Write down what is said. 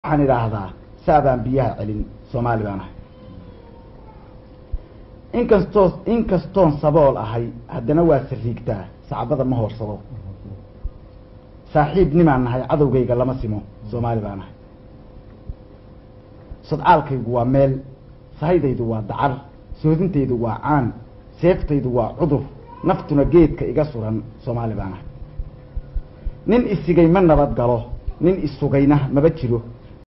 waxaan idhaahdaa saabaan biyaha celin soomaali baan ahay inkastoo inkastoon sabool ahay haddana waa sariigtaa sacbada ma hoorsado saaxiib nimaan nahay cadowgayga lama simo soomaali baan ahay sodcaalkaygu waa meel sahaydaydu waa dacar soodintaydu waa caan seeftaydu waa cudur naftuna geedka iga suran soomaali baan ahay nin isigay ma nabad galo nin isugayna maba jiro